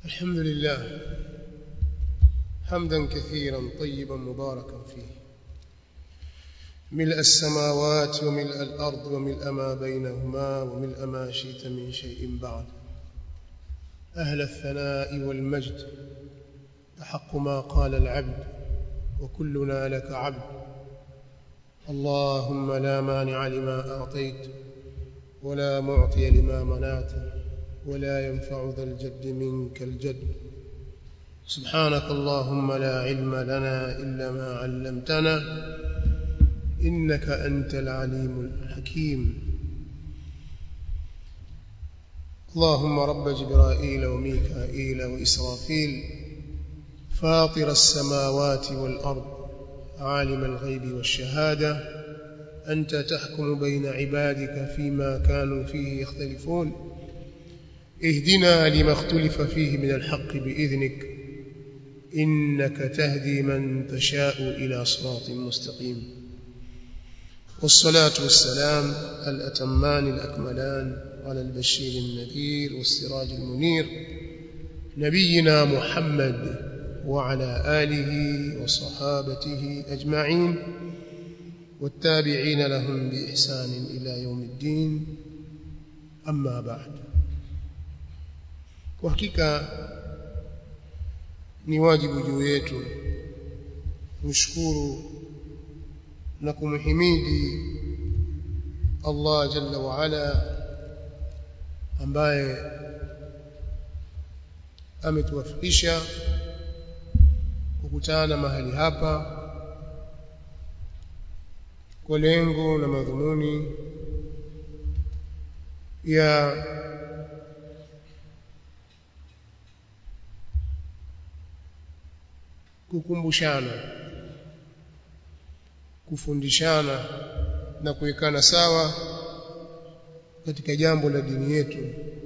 الحمد لله حمدا كثيرا طيبا مباركا فيه ملء السماوات وملء الأرض وملء ما بينهما وملء ما شئت من شيء بعد أهل الثناء والمجد أحق ما قال العبد وكلنا لك عبد اللهم لا مانع لما أعطيت ولا معطي لما منعت ولا ينفع ذا الجد منك الجد سبحانك اللهم لا علم لنا إلا ما علمتنا إنك أنت العليم الحكيم اللهم رب جبرائيل وميكائيل وإسرافيل فاطر السماوات والأرض عالم الغيب والشهادة أنت تحكم بين عبادك فيما كانوا فيه يختلفون اهدنا لما اختلف فيه من الحق بإذنك إنك تهدي من تشاء إلى صراط مستقيم والصلاة والسلام الأتمان الأكملان على البشير النذير والسراج المنير نبينا محمد وعلى آله وصحابته أجمعين والتابعين لهم بإحسان إلى يوم الدين أما بعد وحقيقة ni wajibu juu yetu kumshukuru na kumhimidi Allah jalla wa ala ambaye ametuwafikisha kukutana mahali hapa kwa lengo na madhumuni ya kukumbushana kufundishana na kuwekana sawa katika jambo la dini yetu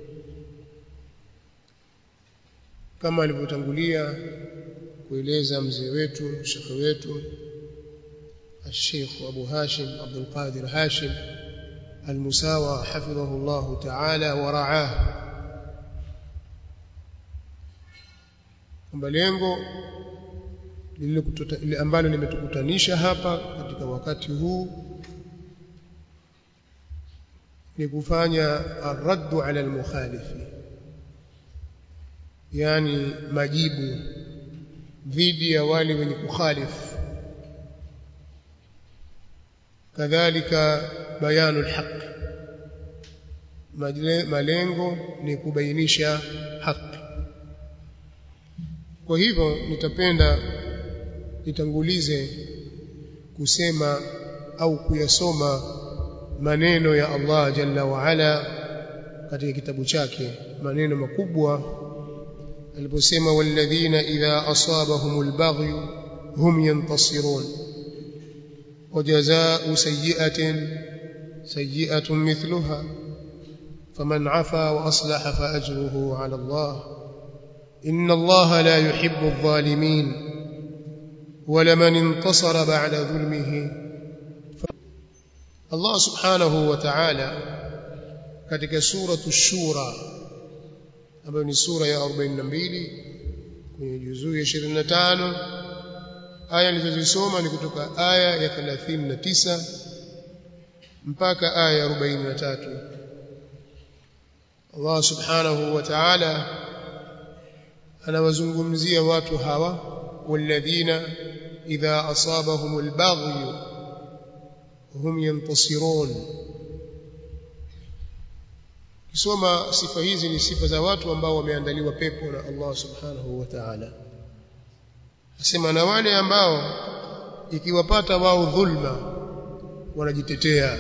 kama alivyotangulia kueleza mzee wetu shekhe wetu الشيخ أبو هاشم عبد القادر هاشم المساوى حفظه الله تعالى ورعاه kwamba lengo lile ambalo limetukutanisha hapa katika wakati huu ni kufanya arraddu ala almukhalifi yani majibu dhidi ya wale wenye kukhalifu kadhalika bayanu alhaq malengo ni kubainisha haki kwa hivyo nitapenda nitangulize kusema au kuyasoma maneno ya Allah jalla wa ala katika kitabu chake maneno makubwa aliposema walladhina idha asabahumul baghy hum yantasirun وجزاء سيئة سيئة مثلها فمن عفا وأصلح فأجره على الله إن الله لا يحب الظالمين ولمن انتصر بعد ظلمه الله سبحانه وتعالى katika suratu shura ambayo ni sura ya 42 kwenye juzuu ya 25 aya nilizozisoma ni kutoka aya ya 39 mpaka aya ya 43 Allah subhanahu wa ta'ala anawazungumzia watu hawa walladhina idha asabahum albaghy hum yantasirun kisoma sifa hizi ni sifa za watu ambao wameandaliwa pepo na Allah subhanahu wa ta'ala asema na wale ambao ikiwapata wao dhulma wanajitetea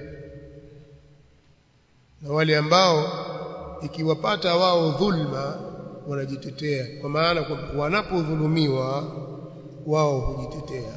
na wale ambao ikiwapata wao dhulma wanajitetea kwa maana wanapodhulumiwa wao hujitetea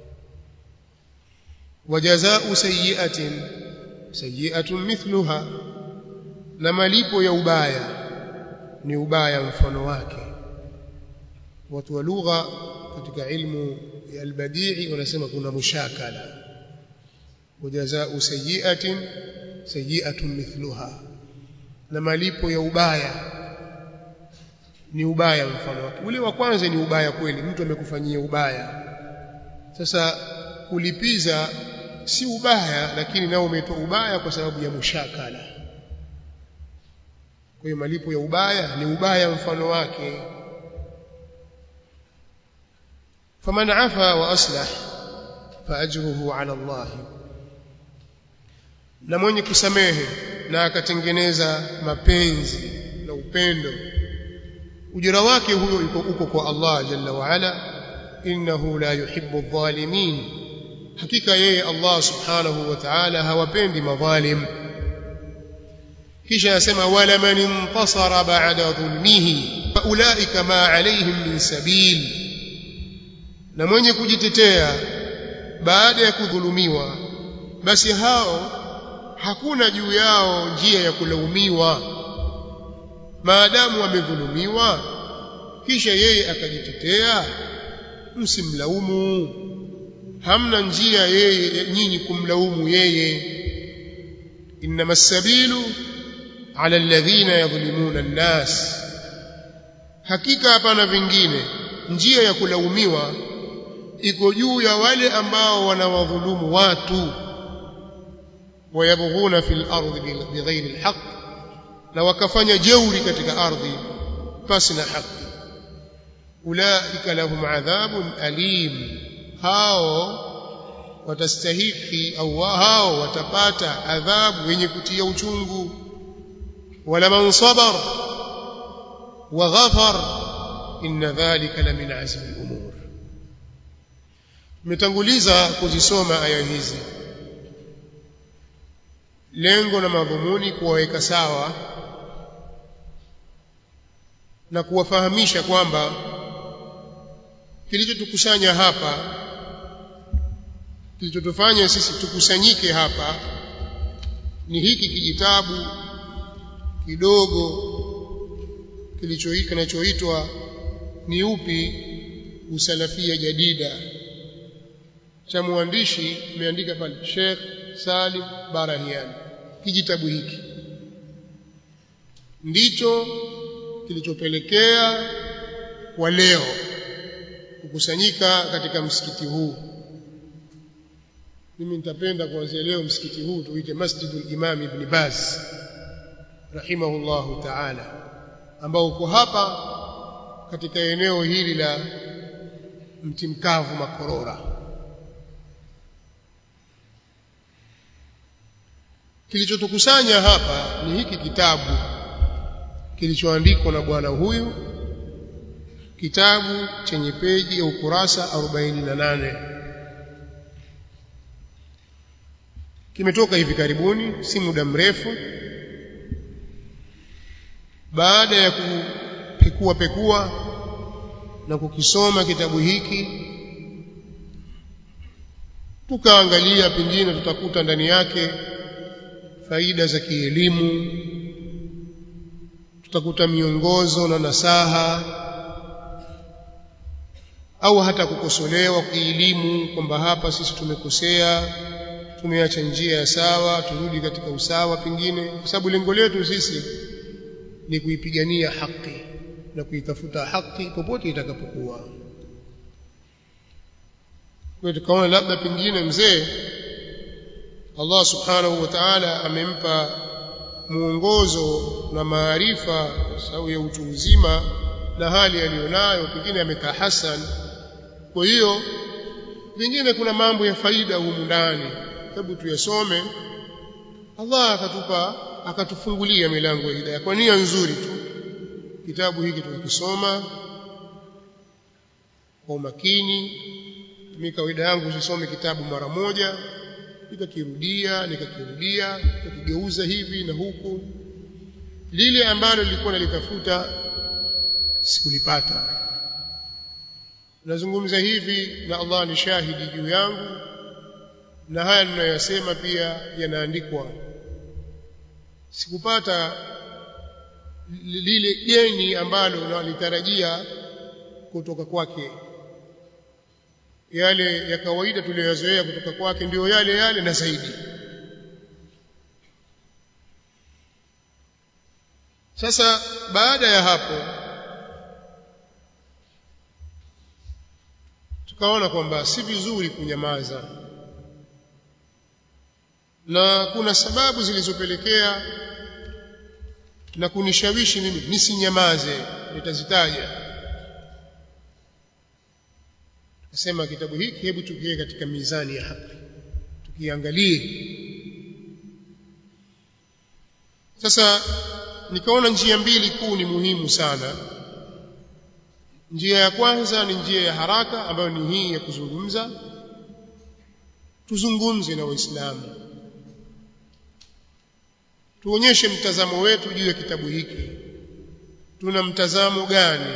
wajazau sayiatin sayiatun mithluha na malipo ya ubaya ni ubaya mfano wake watu wa lugha katika ilmu ya albadii wanasema kuna mushakala wajazau sayiatin sayiatun mithluha na malipo ya ubaya ni ubaya mfano wake ule wa kwanza ni ubaya kweli mtu amekufanyia ubaya sasa kulipiza si ubaya lakini nao umeitwa ubaya kwa sababu ya mushakala kwa hiyo malipo ya ubaya ni ubaya mfano wake faman afa wa aslah faajruhu ala Allah na mwenye kusamehe na akatengeneza mapenzi na upendo ujira wake huyo uko kwa Allah jalla wa ala innahu la yuhibbu adh-dhalimin hakika yeye Allah subhanahu wa ta'ala hawapendi madhalim kisha yasema wala man intasara ba'da dhulmihi faulaika ma alayhim min sabil na mwenye kujitetea baada ya kudhulumiwa basi hao hakuna juu yao njia ya kulaumiwa maadamu wamedhulumiwa kisha yeye akajitetea msimlaumu hamna njia yeye nyinyi kumlaumu yeye inma sabilu ala alladhina yadhlimuna an-nas hakika hapana vingine njia ya kulaumiwa iko juu ya wale ambao wanawadhulumu watu wayabghuna fil ardi bighairi alhaq na wakafanya jeuri katika ardhi pasi na haki ulaika lahum adhabun alim hao watastahiki au hao watapata adhabu yenye kutia uchungu wala man sabar wa ghafar inna dhalika la min azmi al-umur metanguliza kuzisoma aya hizi lengo na madhumuni kuwaweka sawa na kuwafahamisha kwamba kilichotukusanya hapa kilichotufanya sisi tukusanyike hapa ni hiki kijitabu kidogo kilichoika kinachoitwa ni upi usalafia jadida cha mwandishi ameandika pale Sheikh Salim Barahiani kijitabu hiki ndicho kilichopelekea kwa leo kukusanyika katika msikiti huu mimi nitapenda kuanzia leo msikiti huu tuite Masjidul Imam Ibn Baz rahimahullahu ta'ala ambao uko hapa katika eneo hili la mti mkavu Makorora kilichotukusanya hapa ni hiki kitabu kilichoandikwa na bwana huyu kitabu chenye peji ya ukurasa 48 kimetoka hivi karibuni si muda mrefu baada ya kupekua pekua na kukisoma kitabu hiki tukaangalia pengine tutakuta ndani yake faida za kielimu tutakuta miongozo na nasaha au hata kukosolewa kielimu kwamba hapa sisi tumekosea tumeacha njia ya sawa turudi katika usawa pengine kwa sababu lengo letu sisi ni kuipigania haki na kuitafuta haki popote itakapokuwa kwa tukaona labda pengine mzee Allah subhanahu wa ta'ala amempa muongozo na maarifa kwa sababu ya utu uzima na hali aliyonayo pengine amekaa hasan kwa hiyo pengine kuna mambo ya faida humu ndani hebu tuyasome Allah akatupa akatufungulia milango ya hidayah kwa nia nzuri tu kitabu hiki tukisoma kwa umakini mimi kawaida yangu sisome kitabu mara moja nikakirudia nikakirudia nikakigeuza hivi na huku lile ambalo nilikuwa nalitafuta sikulipata nazungumza hivi na Allah ni shahidi juu yangu na haya ninayoyasema pia yanaandikwa sikupata lile jeni ambalo nalitarajia kutoka kwake yale ya kawaida tuliyoyazoea kutoka kwake ndiyo yale yale na zaidi sasa baada ya hapo tukaona kwamba si vizuri kunyamaza na kuna sababu zilizopelekea na kunishawishi mimi nisinyamaze nitazitaja tukasema kitabu hiki hebu tukiweke katika mizani ya haki tukiangalie sasa nikaona njia mbili kuu ni muhimu sana njia ya kwanza ni njia ya haraka ambayo ni hii ya kuzungumza tuzungumze na waislamu tuonyeshe mtazamo wetu juu ya kitabu hiki tuna mtazamo gani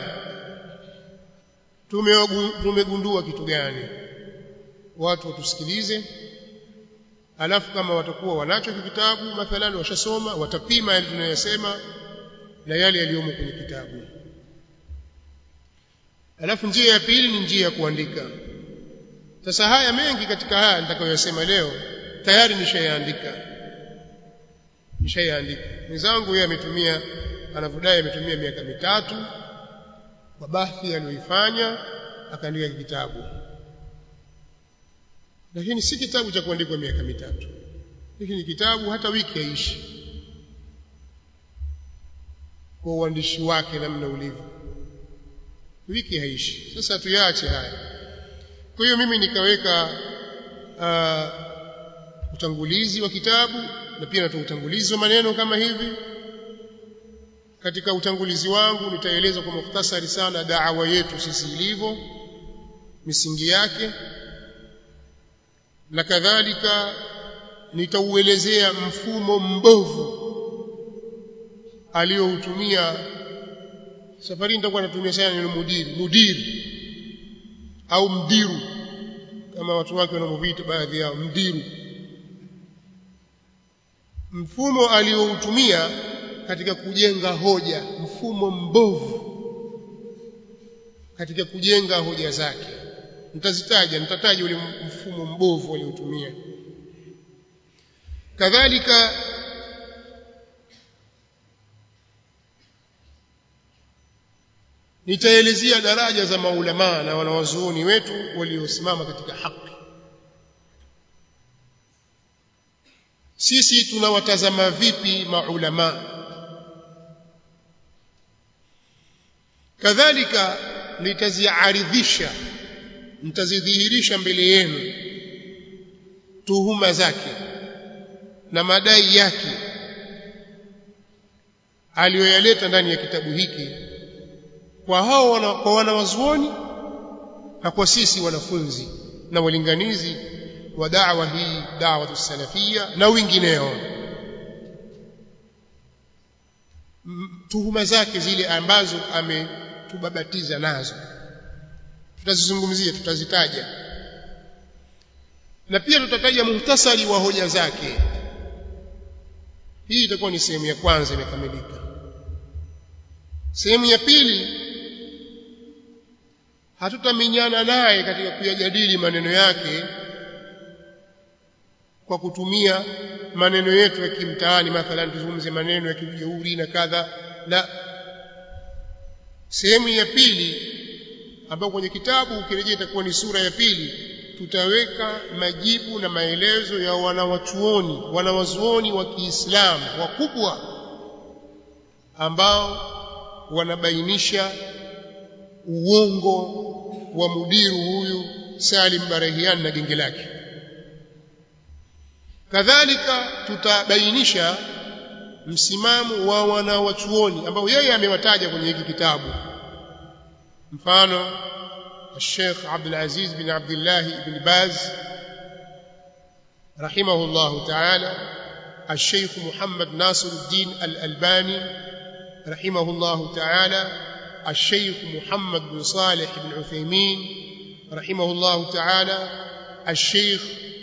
tumegundua kitu gani watu watusikilize alafu kama watakuwa wanacho kitabu mathalan washasoma watapima yale tunayosema na yale yaliyomo kwenye kitabu alafu njia ya pili ni njia ya kuandika sasa haya mengi katika haya nitakayoyasema leo tayari nishayaandika nishayaandika mwenzangu yeye ametumia anavodai ametumia miaka mitatu kwa bahthi aliyoifanya akaandika kitabu lakini si kitabu cha kuandikwa miaka mitatu hiki ni kitabu hata wiki haishi kwa uandishi wake namna ulivyo wiki haishi sasa tuyaache haya kwa hiyo mimi nikaweka uh, utangulizi wa kitabu na pia natoa utangulizi wa maneno kama hivi katika utangulizi wangu nitaeleza kwa mukhtasari sana da'wa yetu sisi ilivyo misingi yake na kadhalika nitauelezea mfumo mbovu aliyoutumia safari nitakuwa natumia sana neno mudiri mudiri au mdiru kama watu wake wanamoviita baadhi yao mdiru mfumo aliyoutumia katika kujenga hoja mfumo mbovu katika kujenga hoja zake nitazitaja nitataja ule mfumo mbovu aliotumia kadhalika nitaelezea daraja za maulamaa na wanawazuoni wetu waliosimama katika haki sisi tunawatazama vipi maulamaa kadhalika nitaziaridhisha nitazidhihirisha mbele yenu tuhuma zake na madai yake aliyoyaleta ndani ya kitabu hiki kwa hao wana, kwa wanawazuoni na kwa sisi wanafunzi na walinganizi wa da'wa hii da'wa salafia na wengineo tuhuma zake zile ambazo ametubabatiza nazo tutazizungumzia tutazitaja na pia tutataja muhtasari wa hoja zake hii itakuwa ni sehemu ya kwanza imekamilika sehemu ya pili hatutaminyana naye katika kuyajadili maneno yake kwa kutumia maneno yetu ya kimtaani mathalan tuzungumze maneno ya kijeuri na kadha la sehemu ya pili ambayo kwenye kitabu ukirejea itakuwa ni sura ya pili tutaweka majibu na maelezo ya wanawachuoni wanawazuoni wa Kiislamu wakubwa ambao wanabainisha uongo wa mudiru huyu Salim Barahian na genge lake kadhalika tutabainisha msimamo wa wanawachuoni ambao yeye amewataja kwenye hiki kitabu mfano الشيخ عبد العزيز بن عبد الله بن باز رحمه الله تعالى الشيخ محمد ناصر الدين الألباني رحمه الله تعالى الشيخ محمد بن صالح بن عثيمين رحمه الله تعالى الشيخ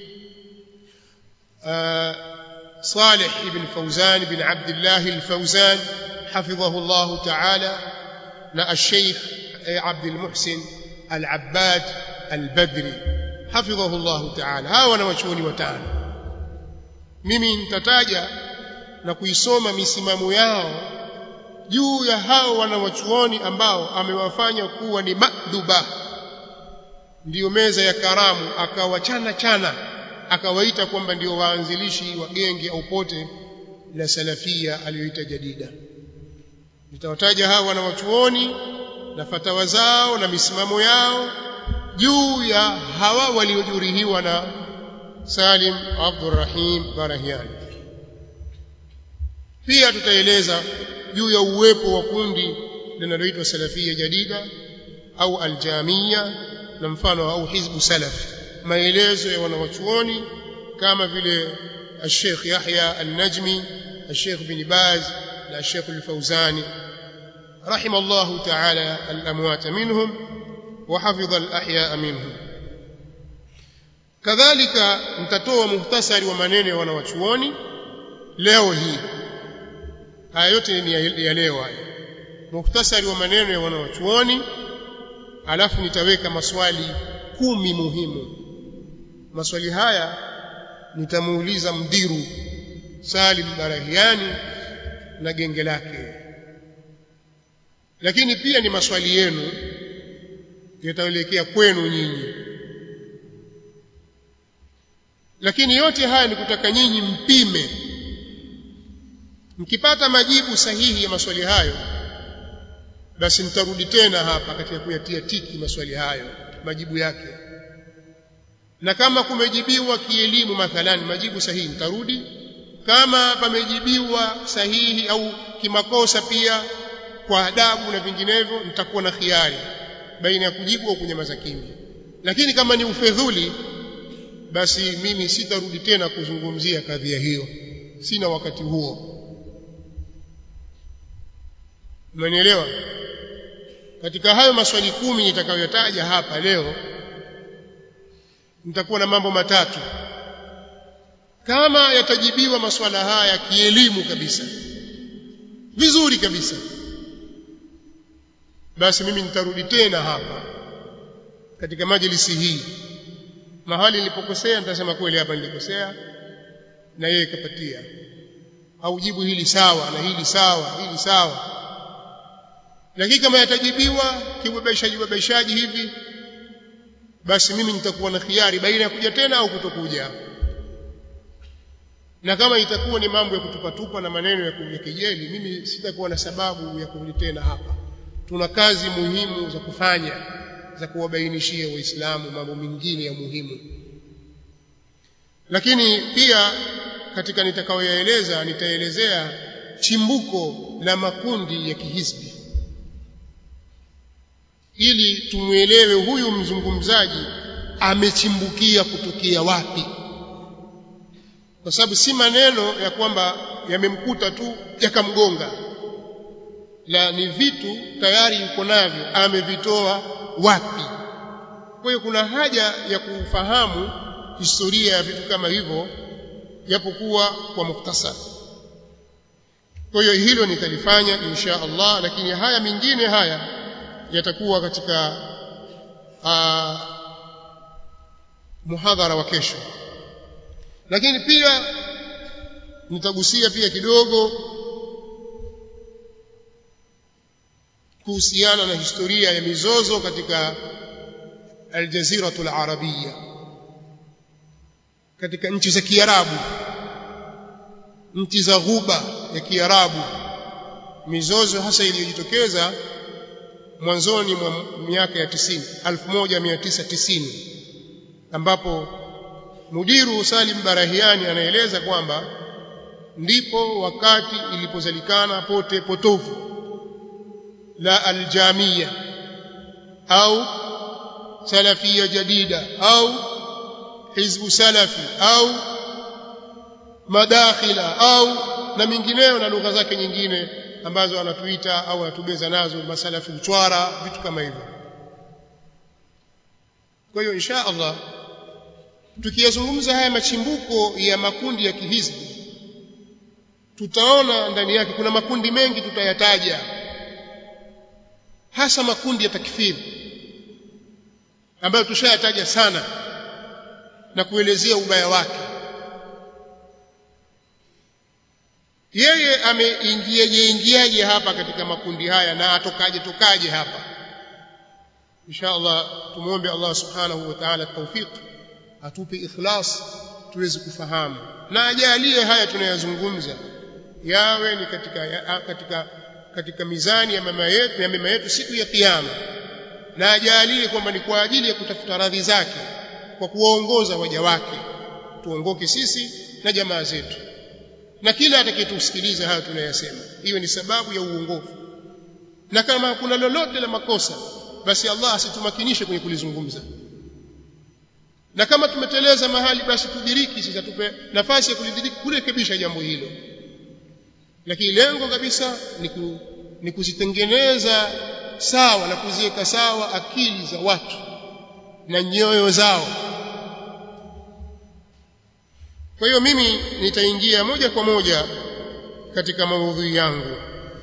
صالح بن فوزان بن عبد الله الفوزان حفظه الله تعالى الشيخ عبد المحسن العباد البدري حفظه الله تعالى hawa wanawachuoni watano mimi nitataja na kuisoma misimamo yao juu ya hao wanawachuoni ambao amewafanya kuwa ni madhuba ndiyo meza ya karamu akawachana chana akawaita kwamba ndio waanzilishi wa genge au pote la salafia aliyoita jadida nitawataja hawa wanawachuoni na fatawa zao na misimamo yao juu ya hawa waliojurihiwa na Salim Abdurrahim Barahiani pia tutaeleza juu ya uwepo wa kundi linaloitwa salafia jadida au aljamia na mfano au hizbu salaf maelezo ya wanawachuoni kama vile الشيخ يحيى النجمي الشيخ بن باز الشيخ الفوزاني رحم الله تعالى الأموات منهم وحفظ الأحياء منهم كذلك mtatoa muhtasari wa maneno ya wanawachuoni leo hii haya yote ni ya leo haya muhtasari wa maneno ya wanawachuoni alafu nitaweka maswali kumi muhimu maswali haya nitamuuliza mdiru Salim Barahiani na genge lake lakini pia ni maswali yenu yataelekea kwenu nyinyi lakini yote haya ni kutaka nyinyi mpime mkipata majibu sahihi ya maswali hayo basi nitarudi tena hapa katika kuyatia tiki maswali hayo majibu yake na kama kumejibiwa kielimu mathalani majibu sahihi nitarudi kama pamejibiwa sahihi au kimakosa pia kwa adabu na vinginevyo nitakuwa na khiari baina ya kujibu au kunyamaza kimya lakini kama ni ufedhuli basi mimi sitarudi tena kuzungumzia kadhia hiyo sina wakati huo Umenielewa? Katika hayo maswali kumi nitakayotaja hapa leo nitakuwa na mambo matatu. Kama yatajibiwa maswala haya kielimu kabisa. Vizuri kabisa. Basi mimi nitarudi tena hapa katika majlisi hii. Mahali nilipokosea nitasema kweli hapa nilikosea na yeye kapatia. Au jibu hili sawa na hili sawa, hili sawa lakini kama yatajibiwa kiubebeshaji ubebeshaji hivi basi mimi nitakuwa na khiari baina ya kuja tena au kutokuja na kama itakuwa ni mambo ya kutupatupa na maneno ya kejeli mimi sitakuwa na sababu ya kurudi tena hapa tuna kazi muhimu za kufanya za kuwabainishia waislamu mambo mengine ya muhimu lakini pia katika nitakayoyaeleza nitaelezea chimbuko la makundi ya kihisbi ili tumwelewe huyu mzungumzaji amechimbukia kutokea wapi kwa sababu si maneno ya kwamba yamemkuta tu yakamgonga la ni vitu tayari yuko navyo amevitoa wapi kwa hiyo kuna haja ya kufahamu historia ya vitu kama hivyo japokuwa kwa muktasar kwa hiyo hilo nitalifanya insha Allah lakini haya mengine haya yatakuwa katika uh, muhadhara wa kesho lakini pia nitagusia pia kidogo kuhusiana na historia ya mizozo katika aljaziratul arabia katika nchi za kiarabu nchi za ghuba ya kiarabu mizozo hasa iliyojitokeza mwanzoni mwa miaka ya 90 1990 ambapo mudiru Salim Barahiani anaeleza kwamba ndipo wakati ilipozalikana pote potofu la aljamia au salafia jadida au hizbu salafi au madakhila au na mingineyo na lugha zake nyingine ambazo anatuita au anatubeza nazo masalafi uchwara vitu kama hivyo kwa hiyo insha Allah tukiyazungumza haya machimbuko ya makundi ya kihizbi tutaona ndani yake kuna makundi mengi tutayataja hasa makundi ya takfiri ambayo tushayataja sana na kuelezea ubaya wake yeye ameingiaje ingiaje hapa katika makundi haya na atokaje tokaje hapa insha Allah tumuombe Allah subhanahu wa ta'ala tawfiq atupe ikhlas tuweze kufahamu na ajalie haya tunayazungumza yawe ni katika ya, katika katika mizani ya mama yetu ya mema yetu siku ya kiyama na ajalie kwamba ni kwa ajili ya kutafuta radhi zake kwa kuwaongoza waja wake tuongoke sisi na jamaa zetu na kila atakayetusikiliza haya tunayasema iwe ni sababu ya uongofu na kama kuna lolote la makosa basi Allah asitumakinishe kwenye kulizungumza na kama tumeteleza mahali basi tudiriki sisi tupe nafasi ya kulidiriki kurekebisha jambo hilo lakini lengo kabisa ni, ku, ni kuzitengeneza sawa na kuziweka sawa akili za watu na nyoyo zao kwa hiyo mimi nitaingia moja kwa moja katika maudhui yangu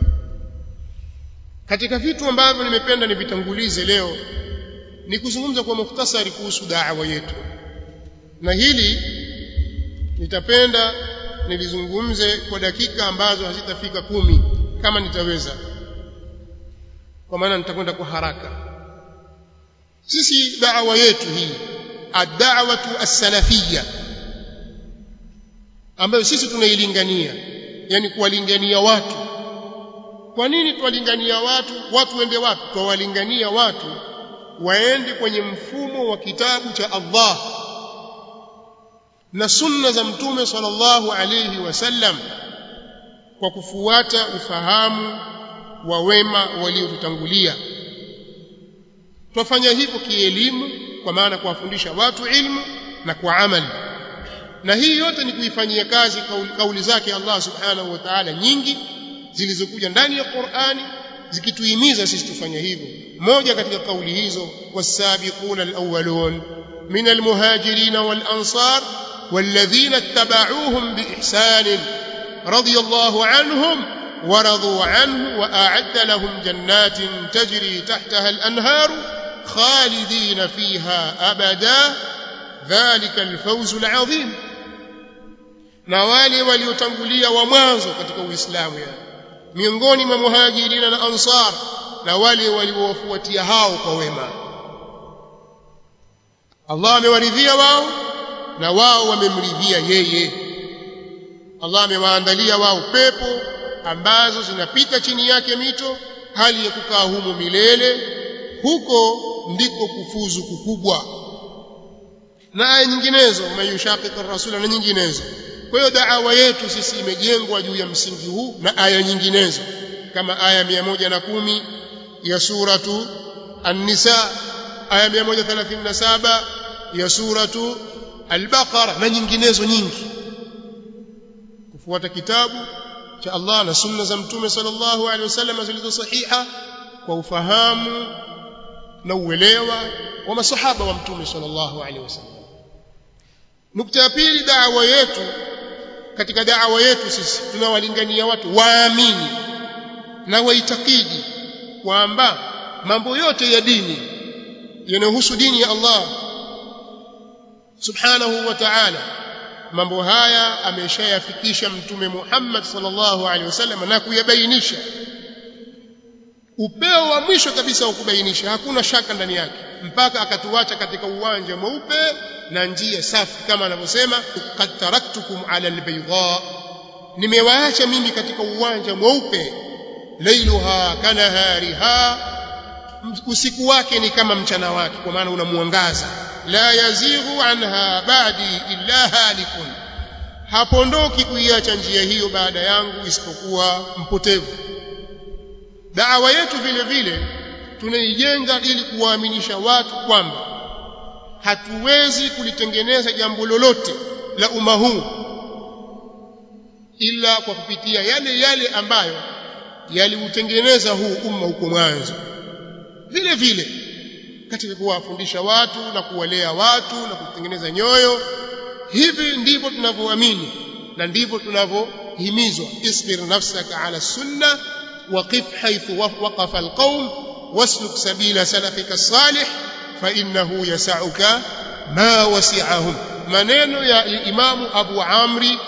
katika vitu ambavyo nimependa nivitangulize leo ni kuzungumza kwa mukhtasari kuhusu da'wa yetu na hili nitapenda nilizungumze kwa dakika ambazo hazitafika kumi kama nitaweza kwa maana nitakwenda kwa haraka sisi da'wa yetu hii ad-da'watu as-salafiyya ambayo sisi tunailingania yani kuwalingania watu kwa nini tuwalingania watu watu wende wapi tuwalingania watu waende kwenye mfumo wa kitabu cha Allah na sunna za mtume sallallahu alayhi wasallam kwa kufuata ufahamu wa wema waliotutangulia twafanya hivyo kielimu kwa maana kuwafundisha watu ilmu na kwa amali na hii yote ni kuifanyia kazi kauli, kauli zake Allah subhanahu wa ta'ala nyingi zilizokuja ndani ya Qur'ani zikituhimiza sisi tufanye hivyo moja katika kauli hizo wasabiquna alawwalun min almuhajirin walansar والذين اتبعوهم بإحسان رضي الله عنهم ورضوا عنه وأعد لهم جنات تجري تحتها الأنهار خالدين فيها أبدا ذلك الفوز العظيم na wale waliotangulia wa mwanzo katika Uislamu yani miongoni mwa muhajirina na ansar na wale waliowafuatia hao kwa wema Allah amewaridhia wao na wao wamemridhia yeye Allah amewaandalia wao pepo ambazo zinapita chini yake mito hali ya kukaa humo milele huko ndiko kufuzu kukubwa na aya nyinginezo mayushaqiqa rasula na nyinginezo kwa hiyo da'wa yetu sisi imejengwa juu ya msingi huu na aya nyinginezo kama aya 110 ya suratu an-nisa aya 137 ya suratu al-baqara na nyinginezo nyingi kufuata kitabu cha Allah na sunna za mtume sallallahu alaihi wasallam zilizo sahiha kwa ufahamu na uelewa wa masahaba wa mtume sallallahu alaihi wasallam nukta ya pili da'wa yetu katika da'wa yetu sisi tunawalingania watu waamini na waitakidi kwamba mambo yote ya dini yanayohusu dini ya Allah subhanahu wa ta'ala mambo haya ameshayafikisha mtume Muhammad sallallahu alaihi wasallam na kuyabainisha upeo wa mwisho kabisa wa kubainisha hakuna shaka ndani yake mpaka akatuacha katika uwanja mweupe na njia safi kama anavyosema qad taraktukum ala albayda nimewaacha mimi katika uwanja mweupe lailuha kanahariha usiku wake ni kama mchana wake kwa maana unamwangaza la yazighu anha badi illa halikun hapondoki kuiacha njia hiyo baada yangu isipokuwa mpotevu da'wa yetu vile vile tunaijenga ili kuwaaminisha watu kwamba hatuwezi kulitengeneza jambo lolote la umma huu ila kwa kupitia yale yale ambayo yaliutengeneza huu umma huko mwanzo vile vile katika kuwafundisha watu na kuwalea watu na kutengeneza nyoyo hivi ndivyo tunavyoamini na ndivyo tunavyohimizwa isbir nafsaka ala sunna waqif haythu waqafa alqawm wasluk sabila salafika salih fa innahu yasauka ma wasi'ahum maneno ya imamu abu amri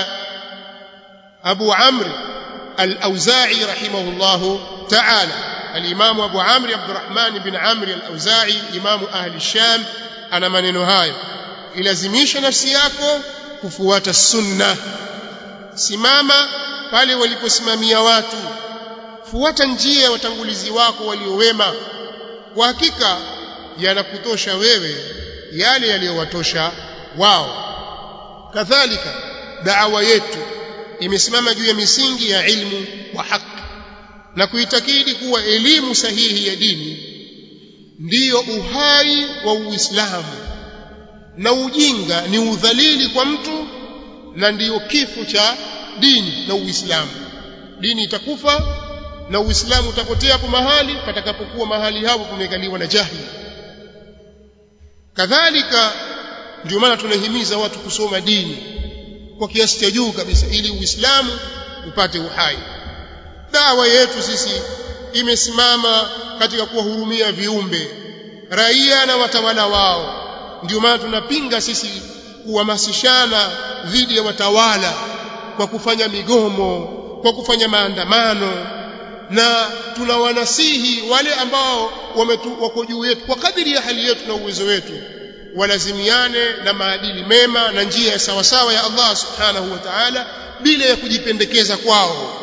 abu amri al-auza'i rahimahullahu ta'ala al-Imamu Abu Amr Abdurrahman bin Amr al-Auza'i imamu ahli Sham ana maneno hayo ilazimisha nafsi yako kufuata sunna simama pale waliposimamia watu fuata njia ya watangulizi wako waliowema kwa hakika yanakutosha wewe yale yaliyowatosha wao kadhalika da'wa yetu imesimama juu ya misingi ya ilmu wa haki na kuitakidi kuwa elimu sahihi ya dini ndiyo uhai wa Uislamu na ujinga ni udhalili kwa mtu na ndiyo kifo cha dini na Uislamu dini itakufa na Uislamu utapotea hapo mahali patakapokuwa mahali hapo pamekaliwa na jahili kadhalika ndio maana tunahimiza watu kusoma dini kwa kiasi cha juu kabisa ili Uislamu upate uhai dawa yetu sisi imesimama katika kuwahurumia viumbe raia na watawala wao ndio maana tunapinga sisi kuhamasishana dhidi ya watawala kwa kufanya migomo kwa kufanya maandamano na tunawanasihi wale ambao wako juu yetu kwa kadiri ya hali yetu na uwezo wetu walazimiane na maadili mema na njia ya sawasawa ya Allah subhanahu wa ta'ala bila ya kujipendekeza kwao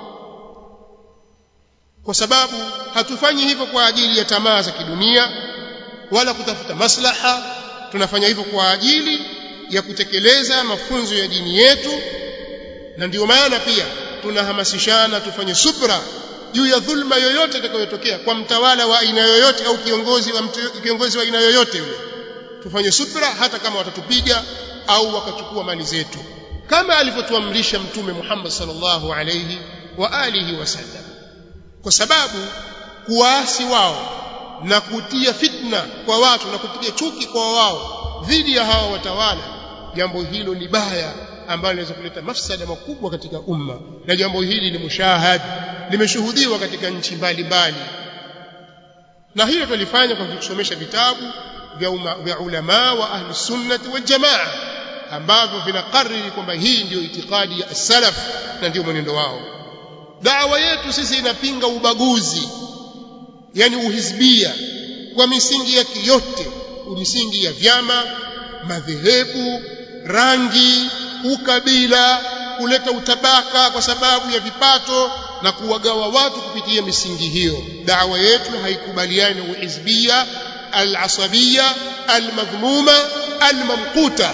kwa sababu hatufanyi hivyo kwa ajili ya tamaa za kidunia wala kutafuta maslaha tunafanya hivyo kwa ajili ya kutekeleza mafunzo ya dini yetu na ndiyo maana pia tunahamasishana tufanye subra juu ya dhulma yoyote itakayotokea kwa mtawala wa aina yoyote au kiongozi wa mtu, kiongozi wa aina yoyote yule tufanye subra hata kama watatupiga au wakachukua mali zetu kama alivyotuamrisha mtume Muhammad sallallahu alayhi wa alihi wasallam kwa sababu kuwaasi wao na kutia fitna kwa watu na kupiga chuki kwa wao dhidi ya hawa watawala jambo hilo ni baya ambalo linaweza kuleta mafsada makubwa katika umma na jambo hili ni mushahad limeshuhudiwa katika nchi mbalimbali na hilo tulifanya kwa kusomesha vitabu vya, uma, vya ulama wa ahli sunnati wal jamaa ambavyo vinakariri kwamba hii ndiyo itikadi ya salaf na ndio mwenendo wao dawa yetu sisi inapinga ubaguzi yani uhizbia kwa misingi yake yote misingi ya vyama madhehebu rangi ukabila kuleta utabaka kwa sababu ya vipato na kuwagawa watu kupitia misingi hiyo dawa yetu haikubaliani na uhizbia al-asabia al-madhmuma al-mamquta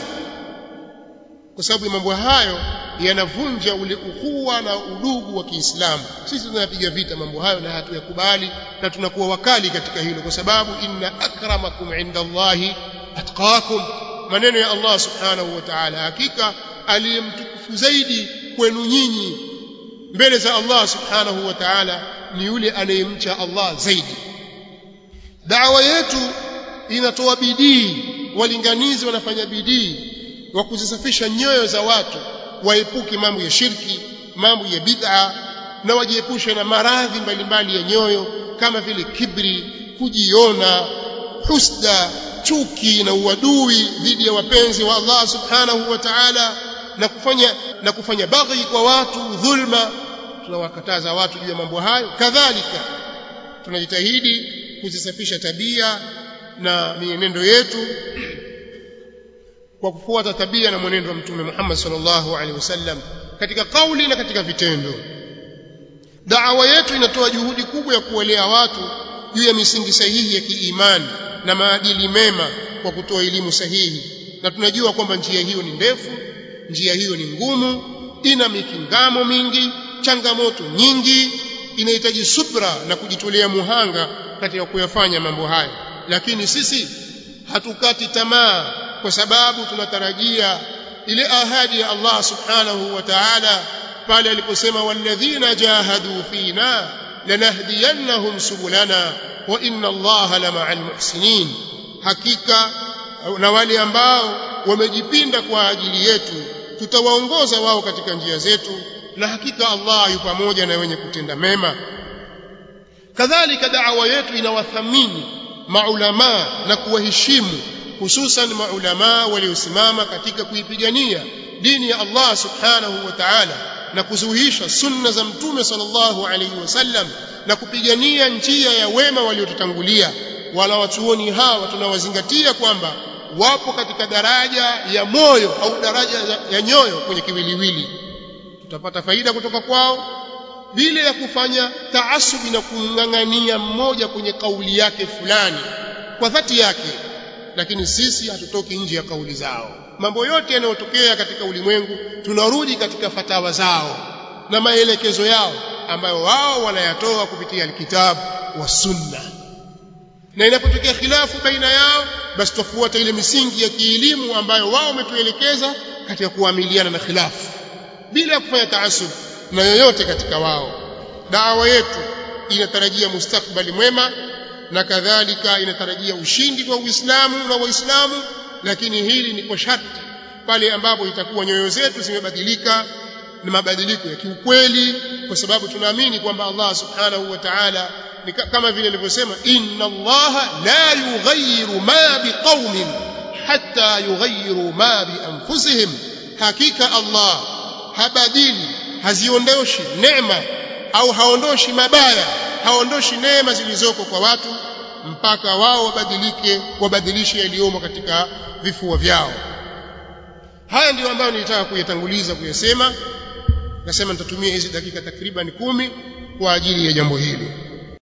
kwa sababu mambo hayo yanavunja ule ukhuwa na udugu wa Kiislamu sisi tunapiga vita mambo hayo na hatuyakubali na tunakuwa wakali katika hilo kwa sababu inna akramakum indallahi atqakum maneno ya Allah subhanahu wa ta'ala hakika aliyemtukufu zaidi kwenu nyinyi mbele za Allah subhanahu wa ta'ala ni yule anayemcha Allah zaidi dawa yetu inatoa bidii walinganizi wanafanya bidii wa kuzisafisha nyoyo za watu waepuke mambo ya shirki mambo ya bid'a na wajiepushe na maradhi mbalimbali ya nyoyo kama vile kibri kujiona husda chuki na uadui dhidi ya wapenzi wa Allah subhanahu wa ta'ala na kufanya na kufanya baghi kwa watu dhulma tunawakataza watu juu ya mambo hayo kadhalika tunajitahidi kuzisafisha tabia na mienendo yetu kwa kufuata tabia na mwenendo wa mtume Muhammad sallallahu alaihi wasallam katika kauli na katika vitendo da'wa yetu inatoa juhudi kubwa ya kuwalea watu juu ya misingi sahihi ya kiimani na maadili mema kwa kutoa elimu sahihi na tunajua kwamba njia hiyo ni ndefu njia hiyo ni ngumu ina mikingamo mingi changamoto nyingi inahitaji subra na kujitolea muhanga katika kuyafanya mambo hayo lakini sisi hatukati tamaa kwa sababu tunatarajia ile ahadi ya Allah subhanahu wa ta'ala pale aliposema walladhina jahadu fina lanahdiyannahum subulana wa inna Allaha lama'al muhsinin hakika na wale ambao wamejipinda kwa ajili yetu tutawaongoza wao katika njia zetu na hakika Allah yu pamoja na wenye kutenda mema kadhalika da'wa yetu inawathamini maulama na kuwaheshimu hususan maulama waliosimama katika kuipigania dini ya Allah subhanahu wa ta'ala na kuzuhisha sunna za mtume sallallahu alayhi wasallam na kupigania njia ya wema waliotutangulia wala watuoni hawa tunawazingatia kwamba wapo katika daraja ya moyo au daraja ya nyoyo kwenye kiwiliwili tutapata faida kutoka kwao bila ya kufanya taasubi na kumng'ang'ania mmoja kwenye kauli yake fulani kwa dhati yake lakini sisi hatutoki nje ya kauli zao mambo yote yanayotokea katika ulimwengu tunarudi katika fatawa zao na maelekezo yao ambayo wao wanayatoa kupitia alkitabu wa sunna na inapotokea khilafu baina yao basi tufuata ile misingi ya kielimu ambayo wao wametuelekeza katika kuamiliana na khilafu bila kufanya taasub na yoyote katika wao dawa yetu inatarajia mustakbali mwema na kadhalika inatarajia ushindi kwa Uislamu na Waislamu lakini hili ni kwa sharti pale ambapo itakuwa nyoyo zetu zimebadilika na mabadiliko ya kiukweli kwa sababu tunaamini kwamba Allah subhanahu wa ta'ala ni kama vile alivyosema inna Allah la yughayyiru ma biqaumin hatta yughayyiru ma bi anfusihim hakika Allah habadili haziondoshi neema au haondoshi mabaya haondoshi neema zilizoko kwa watu mpaka wao wabadilike wabadilishe yaliyomo katika vifua vyao haya ndiyo ambayo nilitaka kuyatanguliza kuyasema nasema nitatumia hizi dakika takriban kumi kwa ajili ya jambo hili